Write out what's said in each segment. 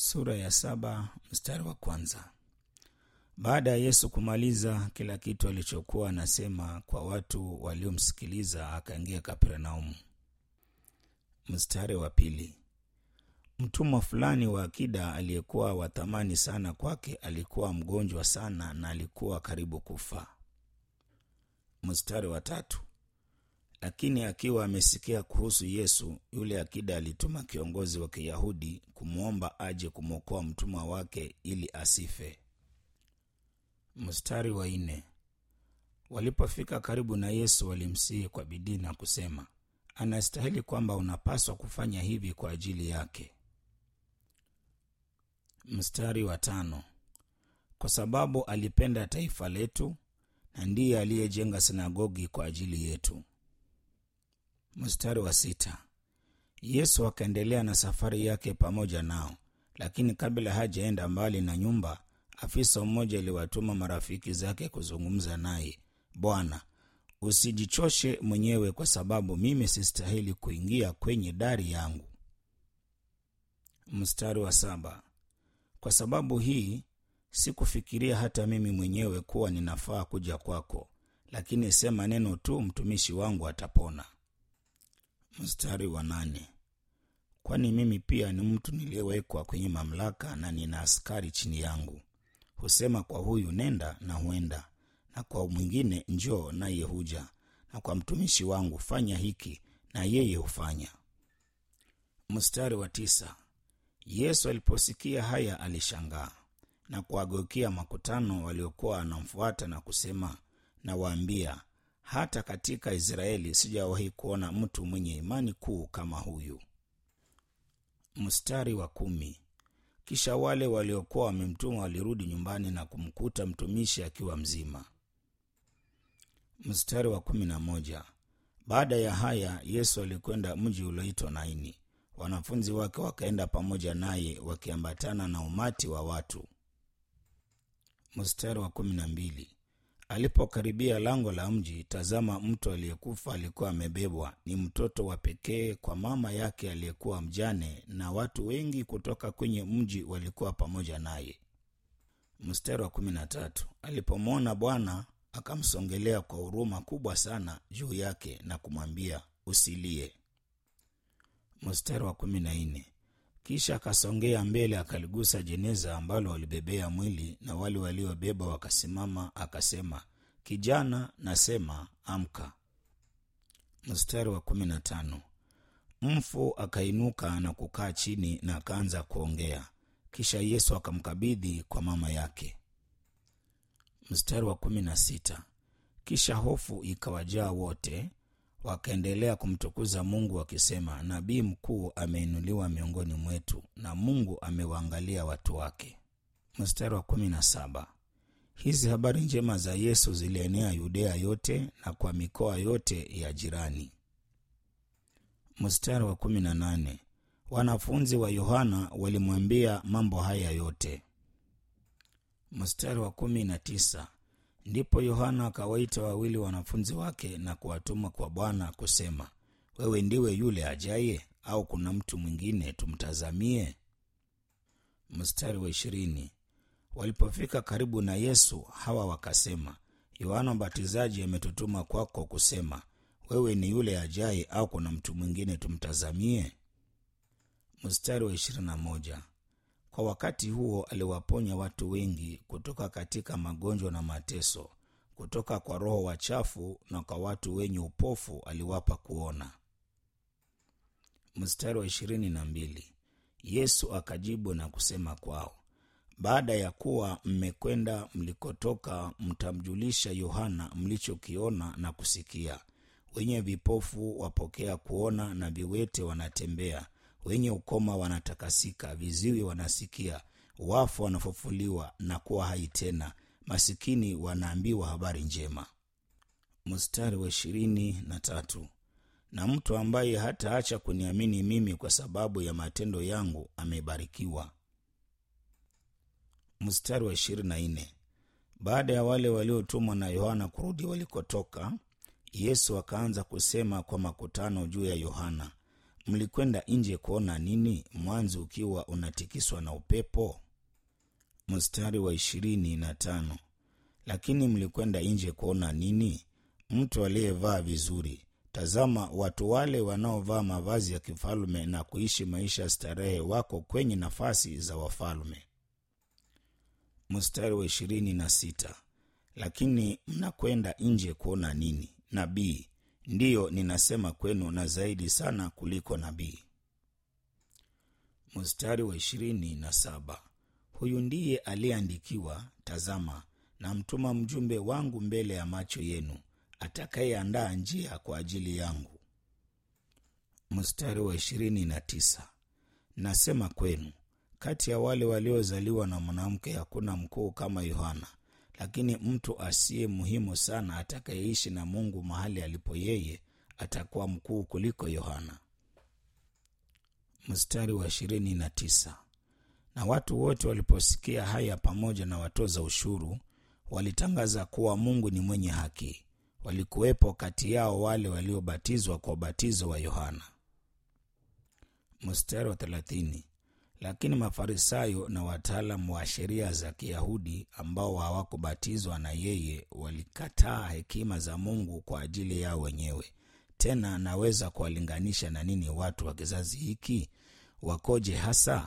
sura ya saba mstari wa kwanza. Baada ya Yesu kumaliza kila kitu alichokuwa anasema kwa watu waliomsikiliza, akaingia Kapernaumu. Mstari wa pili. Mtumwa fulani wa akida aliyekuwa wa thamani sana kwake alikuwa mgonjwa sana na alikuwa karibu kufa. Mstari wa tatu. Lakini akiwa amesikia kuhusu Yesu, yule akida alituma kiongozi wa Kiyahudi kumwomba aje kumwokoa mtumwa wake ili asife. Mstari wa nne. Walipofika karibu na Yesu, walimsihi kwa bidii na kusema, anastahili kwamba unapaswa kufanya hivi kwa ajili yake. Mstari wa tano. Kwa sababu alipenda taifa letu na ndiye aliyejenga sinagogi kwa ajili yetu. Mstari wa sita. Yesu akaendelea na safari yake pamoja nao, lakini kabla hajaenda mbali na nyumba, afisa mmoja aliwatuma marafiki zake kuzungumza naye, Bwana, usijichoshe mwenyewe, kwa sababu mimi sistahili kuingia kwenye dari yangu. Mstari wa saba. Kwa sababu hii sikufikiria hata mimi mwenyewe kuwa ninafaa kuja kwako, lakini sema neno tu, mtumishi wangu atapona. Mstari wa nane. Kwani mimi pia ni mtu niliyewekwa kwenye mamlaka na nina askari chini yangu. Husema kwa huyu nenda, na huenda, na kwa mwingine njoo, naye huja, na kwa mtumishi wangu fanya hiki, na yeye hufanya. Mstari wa tisa. Yesu aliposikia haya alishangaa na kuwageukia makutano waliokuwa wanamfuata na kusema, nawaambia hata katika Israeli sijawahi kuona mtu mwenye imani kuu kama huyu. Mstari wa kumi. Kisha wale waliokuwa wamemtuma walirudi nyumbani na kumkuta mtumishi akiwa mzima. Mstari wa kumi na moja. Baada ya haya Yesu alikwenda mji ulioitwa Naini. Wanafunzi wake wakaenda pamoja naye wakiambatana na umati wa watu. Mstari wa kumi na mbili. Alipokaribia lango la mji, tazama, mtu aliyekufa alikuwa amebebwa, ni mtoto wa pekee kwa mama yake aliyekuwa mjane, na watu wengi kutoka kwenye mji walikuwa pamoja naye. Mstari wa kumi na tatu. Alipomwona Bwana akamsongelea kwa huruma kubwa sana juu yake na kumwambia, usilie. Mstari wa kumi na nne. Kisha akasongea mbele akaligusa jeneza ambalo walibebea mwili, na wale waliobeba wakasimama. Akasema, kijana, nasema amka. Mstari wa kumi na tano. Mfu akainuka na kukaa chini na akaanza kuongea. Kisha Yesu akamkabidhi kwa mama yake. Mstari wa kumi na sita. Kisha hofu ikawajaa wote wakaendelea kumtukuza Mungu wakisema, nabii mkuu ameinuliwa miongoni mwetu na Mungu amewaangalia watu wake. Mstari wa kumi na saba. Hizi habari njema za Yesu zilienea Yudea yote na kwa mikoa yote ya jirani. Mstari wa kumi na nane. Wanafunzi wa Yohana walimwambia mambo haya yote. Mstari wa kumi na tisa. Ndipo Yohana akawaita wawili wanafunzi wake na kuwatuma kwa Bwana kusema, wewe ndiwe yule ajaye au kuna mtu mwingine tumtazamie? Mstari wa ishirini. Walipofika karibu na Yesu, hawa wakasema, Yohana Mbatizaji ametutuma kwako kusema, wewe ni yule ajaye au kuna mtu mwingine tumtazamie? Mstari wa ishirini na moja. Kwa wakati huo aliwaponya watu wengi kutoka katika magonjwa na mateso, kutoka kwa roho wachafu na kwa watu wenye upofu aliwapa kuona. Mstari wa ishirini na mbili. Yesu akajibu na kusema kwao, baada ya kuwa mmekwenda mlikotoka, mtamjulisha Yohana mlichokiona na kusikia: wenye vipofu wapokea kuona, na viwete wanatembea wenye ukoma wanatakasika, viziwi wanasikia, wafu wanafufuliwa na kuwa hai tena, masikini wanaambiwa habari njema. Mstari wa ishirini na tatu. Na mtu ambaye hataacha kuniamini mimi kwa sababu ya matendo yangu amebarikiwa. Mstari wa ishirini na nne. Baada ya wale waliotumwa na Yohana kurudi walikotoka, Yesu akaanza kusema kwa makutano juu ya Yohana mlikwenda nje kuona nini mwanzi ukiwa unatikiswa na upepo mstari wa ishirini na tano lakini mlikwenda nje kuona nini mtu aliyevaa vizuri tazama watu wale wanaovaa mavazi ya kifalme na kuishi maisha ya starehe wako kwenye nafasi za wafalme mstari wa ishirini na sita lakini mnakwenda nje kuona nini nabii ndiyo ninasema kwenu na zaidi sana kuliko nabii mstari wa ishirini na saba huyu ndiye aliyeandikiwa tazama namtuma mjumbe wangu mbele ya macho yenu atakayeandaa njia kwa ajili yangu mstari wa ishirini na tisa nasema kwenu kati ya wale waliozaliwa na mwanamke hakuna mkuu kama yohana lakini mtu asiye muhimu sana atakayeishi na mungu mahali alipo yeye atakuwa mkuu kuliko yohana mstari wa ishirini na tisa na watu wote waliposikia haya pamoja na watoza ushuru walitangaza kuwa mungu ni mwenye haki walikuwepo kati yao wale waliobatizwa kwa ubatizo wa yohana mstari wa thelathini lakini mafarisayo na wataalamu wa sheria za kiyahudi ambao hawakubatizwa na yeye walikataa hekima za mungu kwa ajili yao wenyewe tena naweza kuwalinganisha na nini watu wa kizazi hiki wakoje hasa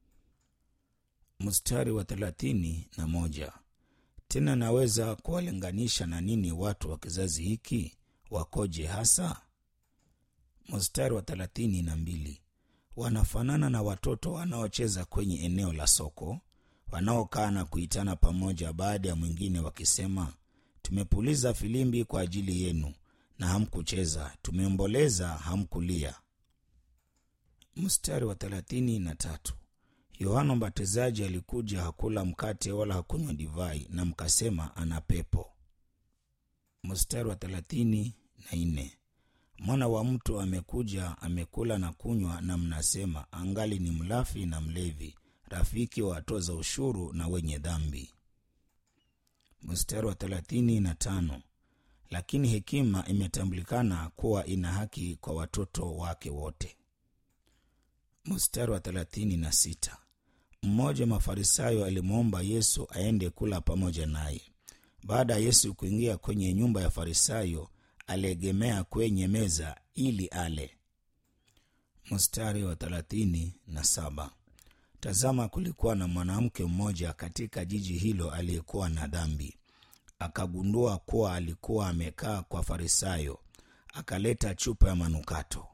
mstari wa thelathini na moja tena naweza kuwalinganisha na nini watu wa kizazi hiki wakoje hasa mstari wa thelathini na mbili wanafanana na watoto wanaocheza kwenye eneo la soko wanaokaa na kuitana pamoja baada ya mwingine wakisema tumepuliza filimbi kwa ajili yenu na hamkucheza tumeomboleza hamkulia mstari wa thelathini na tatu yohana mbatizaji alikuja hakula mkate wala hakunywa divai na mkasema ana pepo mstari wa thelathini na nne mwana wa mtu amekuja amekula na kunywa na mnasema angali ni mlafi na mlevi rafiki wa watoza ushuru na wenye dhambi mstari wa thelathini na tano lakini hekima imetambulikana kuwa ina haki kwa watoto wake wote mstari wa thelathini na sita mmoja mafarisayo alimwomba yesu aende kula pamoja naye baada ya yesu kuingia kwenye nyumba ya farisayo aliegemea kwenye meza ili ale mstari wa thelathini na saba tazama kulikuwa na mwanamke mmoja katika jiji hilo aliyekuwa na dhambi akagundua kuwa alikuwa amekaa kwa farisayo akaleta chupa ya manukato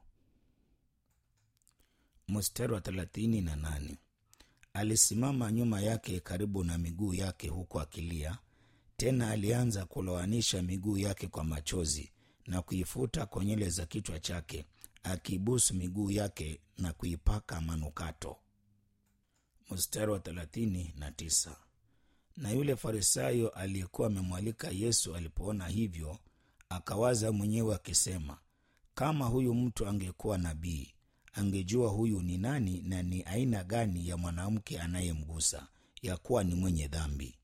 mstari wa thelathini na nane alisimama nyuma yake karibu na miguu yake huku akilia tena alianza kuloanisha miguu yake kwa machozi na kuifuta kwa nywele za kichwa chake akiibusu miguu yake na kuipaka manukato mstari wa thelathini na tisa na yule farisayo aliyekuwa amemwalika yesu alipoona hivyo akawaza mwenyewe akisema kama huyu mtu angekuwa nabii angejua huyu ni nani na ni aina gani ya mwanamke anayemgusa ya kuwa ni mwenye dhambi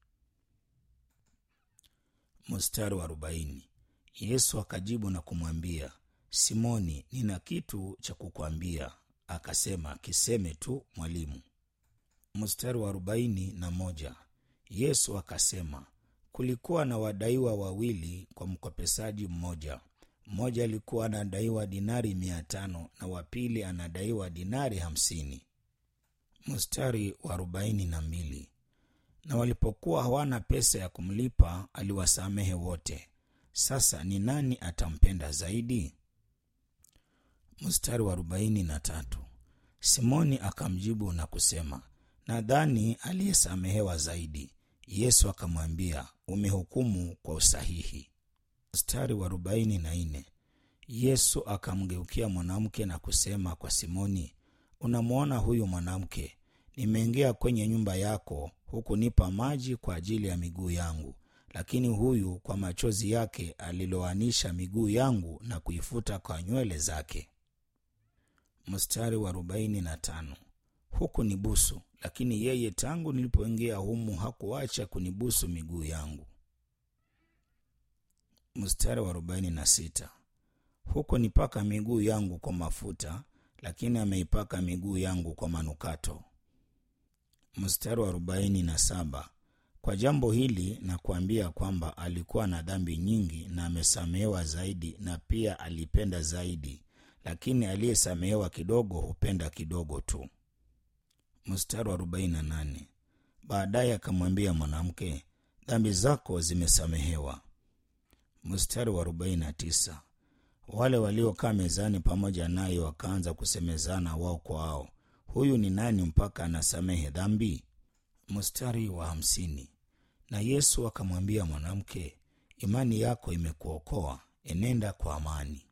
mstari wa arobaini yesu akajibu na kumwambia simoni nina kitu cha kukwambia akasema kiseme tu mwalimu mstari wa arobaini na moja yesu akasema kulikuwa na wadaiwa wawili kwa mkopesaji mmoja mmoja alikuwa anadaiwa dinari mia tano na wapili anadaiwa dinari hamsini mstari wa arobaini na mbili na walipokuwa hawana pesa ya kumlipa aliwasamehe wote sasa ni nani atampenda zaidi mstari wa arobaini na tatu simoni akamjibu na kusema nadhani aliyesamehewa zaidi yesu akamwambia umehukumu kwa usahihi mstari wa arobaini na nne yesu akamgeukia mwanamke na kusema kwa simoni unamwona huyu mwanamke nimeingia kwenye nyumba yako hukunipa maji kwa ajili ya miguu yangu lakini huyu kwa machozi yake aliloanisha miguu yangu na kuifuta kwa nywele zake mstari wa arobaini na tano huku ni busu lakini yeye tangu nilipoingia humu hakuacha kunibusu miguu yangu mstari wa arobaini na sita huku nipaka miguu yangu kwa mafuta lakini ameipaka miguu yangu kwa manukato. Mstari wa arobaini na saba. Kwa jambo hili nakuambia kwamba alikuwa na dhambi nyingi na amesamehewa zaidi, na pia alipenda zaidi, lakini aliyesamehewa kidogo hupenda kidogo tu. Mstari wa arobaini na nane. Baadaye akamwambia mwanamke, dhambi zako zimesamehewa. Mstari wa arobaini na tisa. Wale waliokaa mezani pamoja naye wakaanza kusemezana wao kwa wao, huyu ni nani mpaka anasamehe dhambi? Mstari wa hamsini. Na Yesu akamwambia mwanamke, imani yako imekuokoa, enenda kwa amani.